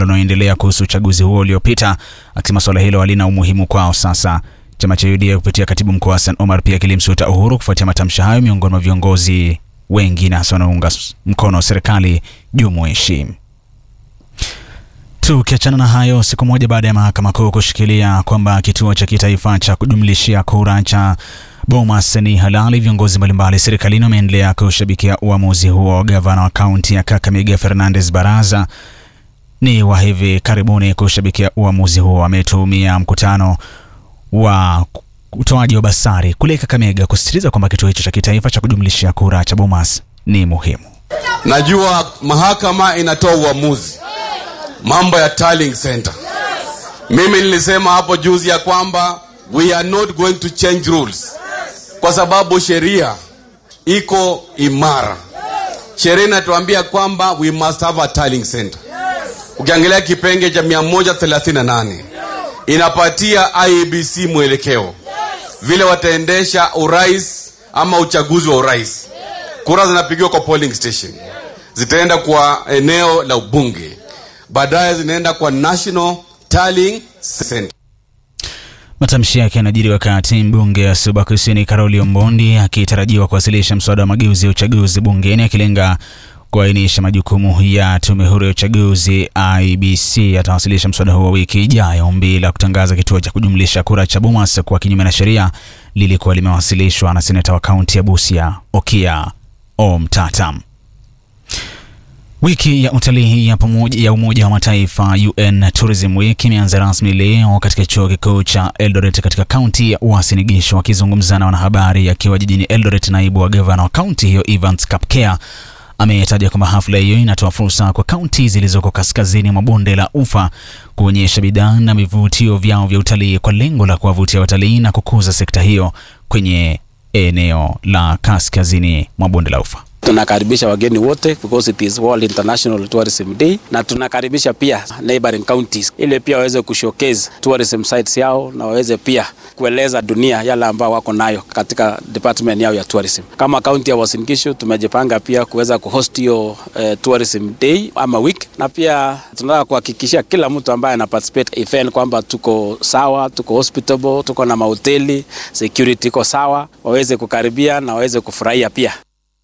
mjadala unaoendelea kuhusu uchaguzi huo uliopita, akisema suala hilo halina umuhimu kwao sasa. Chama cha UDA kupitia katibu mkuu Hassan Omar pia kilimsuta Uhuru kufuatia matamshi hayo miongoni mwa viongozi wengine hasa wanaounga mkono serikali jumuishi. Tukiachana na hayo, siku moja baada ya mahakama kuu kushikilia kwamba kituo cha kitaifa cha kujumlishia kura cha Bomas ni halali, viongozi mbalimbali serikalini wameendelea kushabikia uamuzi huo. Gavana wa kaunti ya Kakamega Fernandes Baraza ni wa hivi karibuni kushabikia uamuzi huo. Ametumia mkutano wa utoaji wa basari kule Kakamega kusisitiza kwamba kituo hicho cha kitaifa cha kujumlishia kura cha Bomas ni muhimu. Najua mahakama inatoa uamuzi mambo ya tallying center. Mimi nilisema hapo juzi ya kwamba we are not going to change rules kwa sababu sheria iko imara. Sheria inatuambia kwamba we must have a tallying center. Ukiangalia kipenge cha 138 inapatia IEBC mwelekeo vile wataendesha urais ama uchaguzi wa urais. Kura zinapigiwa kwa polling station, zitaenda kwa eneo la ubunge, baadaye zinaenda kwa National Tallying Center. Matamshi yake yanajiri wakati mbunge wa Suba Kusini Karoli Ombondi akitarajiwa kuwasilisha mswada wa mageuzi ya uchaguzi bungeni akilenga kuainisha majukumu ya tume huru ya uchaguzi IBC. Atawasilisha mswada huo wiki ijayo. Ombi la kutangaza kituo cha kujumlisha kura cha Bomas kuwa kinyume na sheria lilikuwa limewasilishwa na seneta wa kaunti ya Busia Okia Omtata. Wiki ya utalii ya pamoja ya Umoja wa Mataifa UN Tourism Week imeanza rasmi leo katika chuo kikuu cha Eldoret katika kaunti ya Uasin Gishu. Akizungumza na wanahabari akiwa jijini Eldoret, naibu wa gavana wa kaunti hiyo Evans Kapkea ametaja kwamba hafla hiyo inatoa fursa kwa kaunti zilizoko kaskazini mwa bonde la Ufa kuonyesha bidhaa na vivutio vyao vya utalii kwa lengo la kuwavutia watalii na kukuza sekta hiyo kwenye eneo la kaskazini mwa bonde la Ufa. Tunakaribisha wageni wote because it is World International Tourism Day, na tunakaribisha pia neighboring counties ili pia waweze kushowcase tourism sites yao na waweze pia kueleza dunia yale ambao wako nayo katika department yao ya tourism. Kama kaunti ya Uasin Gishu tumejipanga pia kuweza kuhost hiyo eh, tourism day ama week, na pia tunataka kuhakikishia kila mtu ambaye ana participate event kwamba tuko sawa, tuko hospitable, tuko na mahoteli, security iko sawa, waweze kukaribia na waweze kufurahia pia.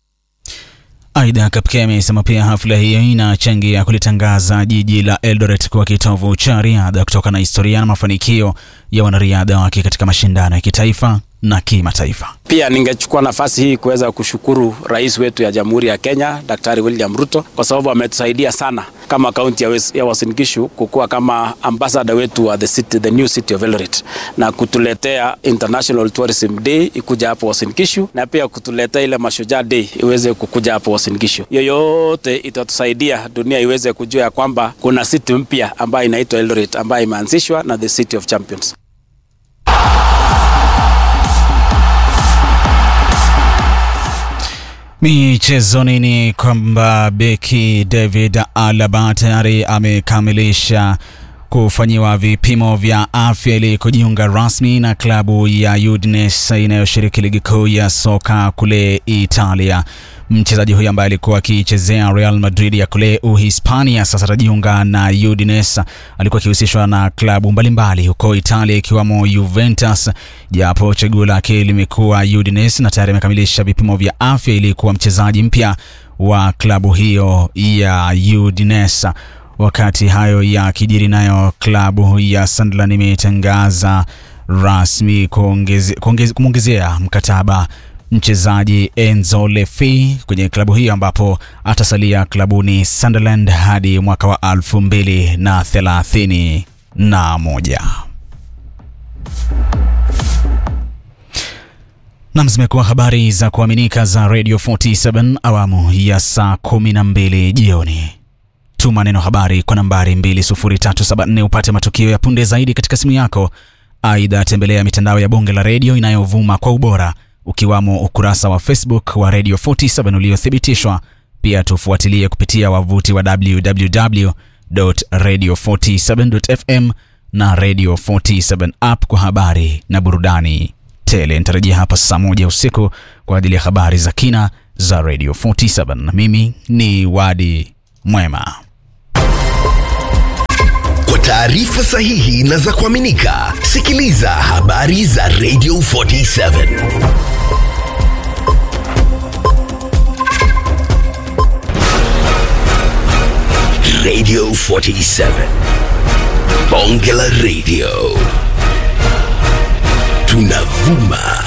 Aidha, Kapkea amesema pia hafla hiyo inachangia kulitangaza jiji la Eldoret kuwa kitovu cha riadha kutokana na historia na mafanikio ya wanariadha wake katika mashindano ya kitaifa na kimataifa. Pia ningechukua nafasi hii kuweza kushukuru rais wetu ya Jamhuri ya Kenya Daktari William Ruto kwa sababu ametusaidia sana kama kaunti ya, ya Uasin Gishu kukuwa kama ambassador wetu wa the city, the new city of Eldoret na kutuletea International Tourism Day ikuja hapo Uasin Gishu na pia kutuletea ile Mashujaa Day iweze kukuja hapo Uasin Gishu. Yoyote itatusaidia dunia iweze kujua ya kwamba kuna city mpya ambayo inaitwa Eldoret ambayo imeanzishwa na the City of Champions. Michezoni ni kwamba beki David Alaba tayari amekamilisha kufanyiwa vipimo vya afya ili kujiunga rasmi na klabu ya Udinese inayoshiriki ligi kuu ya soka kule Italia. Mchezaji huyu ambaye alikuwa akichezea Real Madrid ya kule Uhispania sasa atajiunga na Udinese. Alikuwa akihusishwa na klabu mbalimbali huko Italia ikiwamo Juventus, japo chaguo lake limekuwa Udinese na tayari amekamilisha vipimo vya afya ili kuwa mchezaji mpya wa klabu hiyo ya Udinese. Wakati hayo ya kijiri, nayo klabu ya Sunderland imetangaza rasmi kumwongezea mkataba mchezaji Enzo Lefi kwenye klabu hiyo ambapo atasalia klabuni Sunderland hadi mwaka wa elfu mbili na thelathini na moja. Nam, zimekuwa habari za kuaminika za Radio 47 awamu ya saa 12 jioni. Tuma neno habari kwa nambari 20374 upate matukio ya punde zaidi katika simu yako. Aidha, tembelea mitandao ya bonge la redio inayovuma kwa ubora ukiwamo ukurasa wa Facebook wa Radio 47 uliothibitishwa. Pia tufuatilie kupitia wavuti wa www.radio47.fm na Radio 47 app kwa habari na burudani tele. Nitarejea hapa saa moja usiku kwa ajili ya habari za kina za Radio 47. Mimi ni Wadi Mwema. taarifa sahihi na za kuaminika. Sikiliza habari za Radio 47. Radio 47. Bonge la Radio. Tunavuma